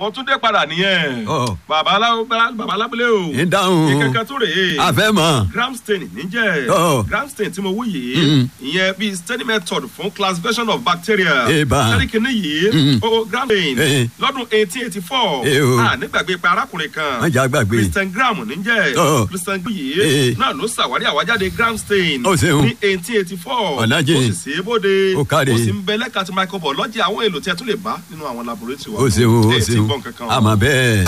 mo tún dé padà nìyẹn Ọ. bàbá alá- bàbá alábúlé o ń dáhùn ìkẹkẹ tó rèé àfẹ́ mọ̀ gramstain níjẹ́ Ọ. gramstain tí mo wú yìí Mm. ìyẹn bíi study method fún classification of bacteria Eba. sẹ́ríkìnì yìí Mm. o gramstain Eh. lọ́dún eighteen eighty four Eh o. nígbàgbé pé arákùnrin kan wọ́n jà gbàgbé christian gram níjẹ́ Ọ. christian yìí Eh. náà ló ṣàwárí àwájáde gramstain Ó ṣeun. ní eighteen eighty four Ọ̀nàjì. ó sì ṣe é bóde Ó káre. ó sì ń bẹ lẹ́ka ti microbiology àwọn èlò tí a tún lè bá nínú àwọn laboratory wa ó ṣeun ó Ẹ ti ṣeun gbọ́ nǹkan kan. àmọ́ bẹ́ẹ̀.